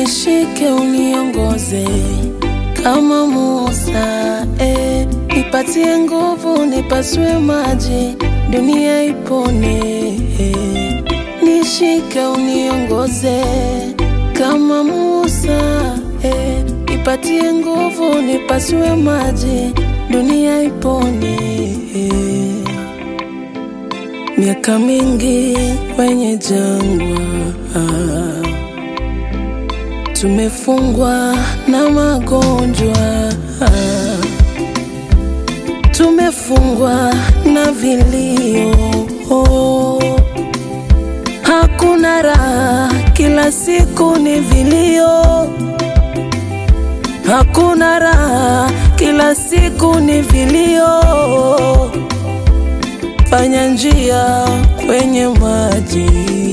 nishike uniongoze kama Musa eh, nipatie nguvu nipasue maji dunia ipone eh, nishike uniongoze kama Musa eh, nipatie nguvu nipasue maji dunia ipone eh. Miaka mingi kwenye jangwa tumefungwa na magonjwa, tumefungwa na vilio, hakuna raha, kila siku ni vilio, hakuna raha, kila siku ni vilio. Fanya njia kwenye maji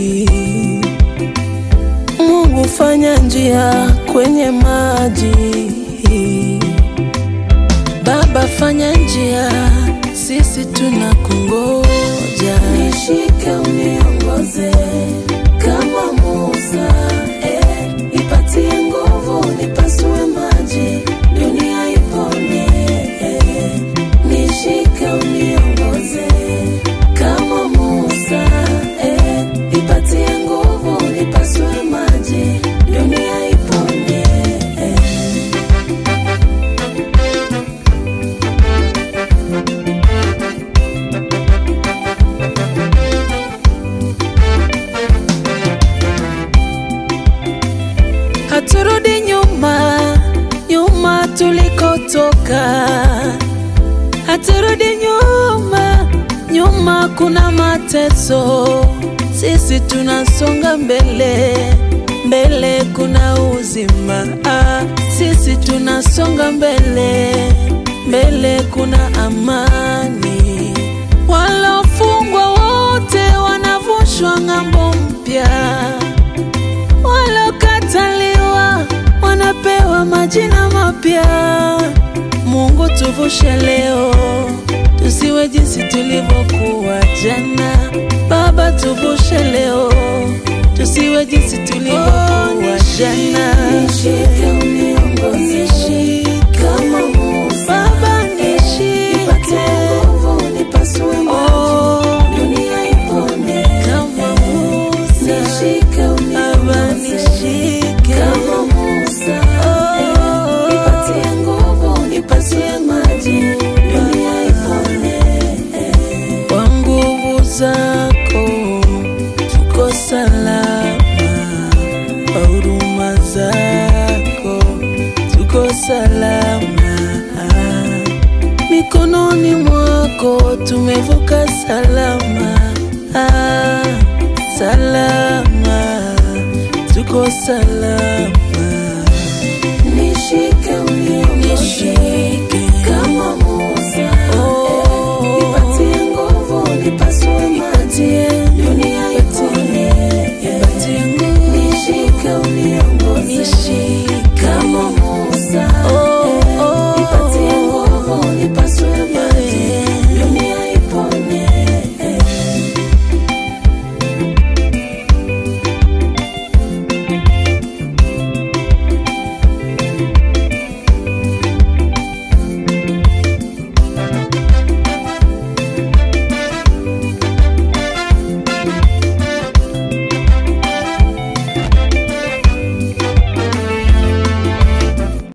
Mungu fanya njia kwenye maji. Baba fanya njia, sisi tunakungoja. Nishike uniongoze kama Musa, eh, nipatie nguvu nipasue maji, dunia ipone. Eh, nishike uniongoze kama Musa, eh, nipatie nguvu nipasue maji, dunia ipone. Eh. Haturudi nyuma, nyuma tulikotoka. Haturudi nyuma, nyuma kuna mateso. Sisi tunasonga mbele, mbele kuna uzima. Ah, sisi tunasonga mbele, mbele kuna amani. Walofungwa wote wanavushwa ng'ambo mpya waliokataliwa wanapewa majina mapya. Mungu tuvushe leo, tusiwe jinsi tulivyokuwa jana. Baba tuvushe leo, tusiwe jinsi tulivyokuwa jana. Nishike uniongoze kama Musa, Baba nishike nipasue maji, dunia ipone kama Musa. Nishike uniongoze kama Musa, eh, nipatie nguvu nipasue maji, dunia ipone. Kwa nguvu zako tuko salama, kwa huruma zako tuko salama, mikononi mwako tumevuka salama, ah, salama, tuko salama. Nishike uniongoze